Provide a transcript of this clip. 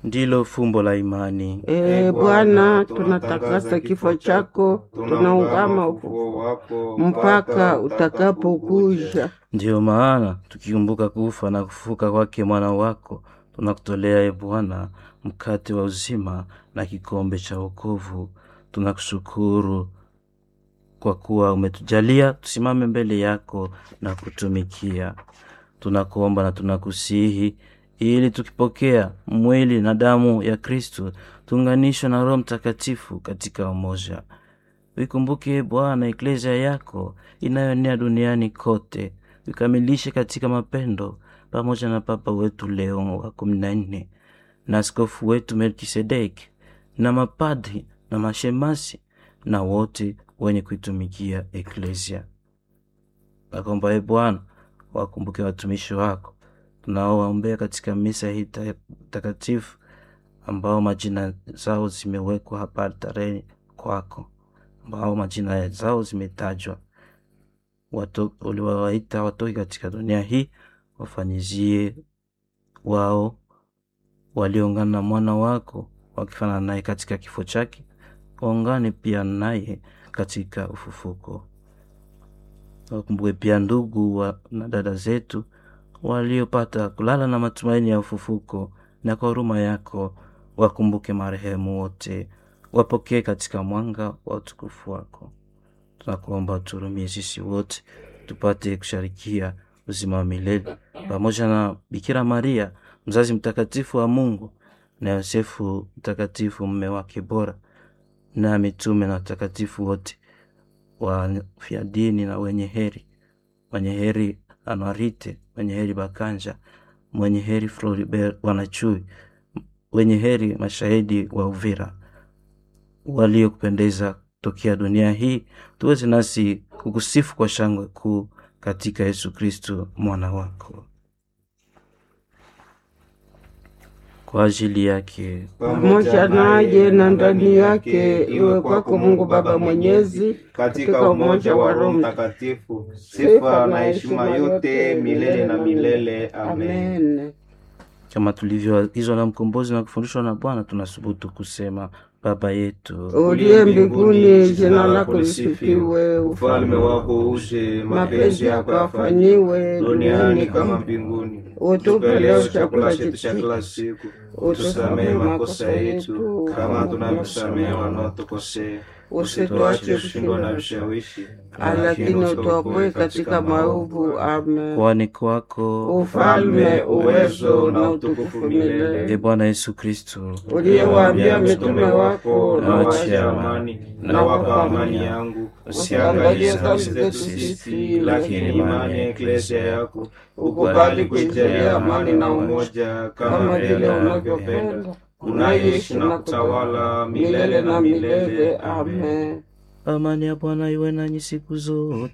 ndilo fumbo la imani. Ee Bwana, tunatakasa kifo chako, tunaungama ufufuo wako mpaka utakapokuja. Ndiyo maana tukikumbuka kufa na kufufuka kwake mwana wako, tunakutolea e Bwana mkate wa uzima na kikombe cha wokovu. Tunakushukuru kwa kuwa umetujalia tusimame mbele yako na kutumikia. Tunakuomba na tunakusihi ili tukipokea mwili na damu ya Kristu tuunganishwe na Roho Mtakatifu katika umoja. Uikumbuke Bwana eklesia yako inayoenea duniani kote, ukamilishe katika mapendo, pamoja na Papa wetu Leo wa kumi na nne na askofu wetu Melkisedeki na mapadri na mashemasi na wote wenye kuitumikia eklesia. Nakomba e Bwana wakumbuke watumishi wako tunaowaombea katika misa hii ta- takatifu ambao majina zao zimewekwa hapa altareni kwako, ambao majina zao zimetajwa. Wato- Uliwawaita watoke katika dunia hii, wafanyizie wao walioungana na mwana wako wakifanana naye katika kifo chake, waungane pia naye katika ufufuko. Wakumbuke pia ndugu wa, na dada zetu waliopata kulala na matumaini ya ufufuko, na kwa huruma yako wakumbuke marehemu wote, wapokee katika mwanga wa utukufu wako. Tunakuomba uturumie sisi wote tupate kusharikia uzima wa milele pamoja na Bikira Maria mzazi mtakatifu wa Mungu na Yosefu mtakatifu mume wake bora na mitume na watakatifu wote wafia dini na wenye heri, mwenye heri Anuarite, mwenye heri Bakanja, mwenye heri Floribert Wanachui, wenye heri mashahidi wa Uvira waliokupendeza tokea dunia hii, tuweze nasi kukusifu kwa shangwe kuu katika Yesu Kristo mwana wako. Kwa ajili yake pamoja naye na ndani yake, iwe kwako Mungu Baba Mwenyezi, katika umoja wa Roho Mtakatifu, sifa na heshima yote milele na milele. Amen. Amen. kama tulivyoagizwa na mkombozi na kufundishwa na Bwana, tunasubutu kusema Baba yetu Uliye mbinguni, jina lako lisifiwe, Ufalme wako uje, mapenzi yako yafanyiwe duniani kama mbinguni. Utupe leo chakula chakula chetu cha chetu, kila siku, utusamehe tusamehe makosa makosa yetu yetu kama tunavyosamehe wanaotukosea, usituache kushindwa na kushindwa, vishawishi, lakini utuokoe katika maovu. Amen. kwani kwako Ufalme, uwezo na utukufu e milele. Bwana Yesu Kristo Uliyewaambia mitume wako, na na wache wacha amani, na wapa amani yangu, usiangalie dhambi zetu sisi, lakini imani ya eklesia yako ukubali kuijalia amani na umoja, kama vile unavyopenda unaishi na kutawala milele na milele. Amen. Amen. Amani ya Bwana iwe nanyi siku zote.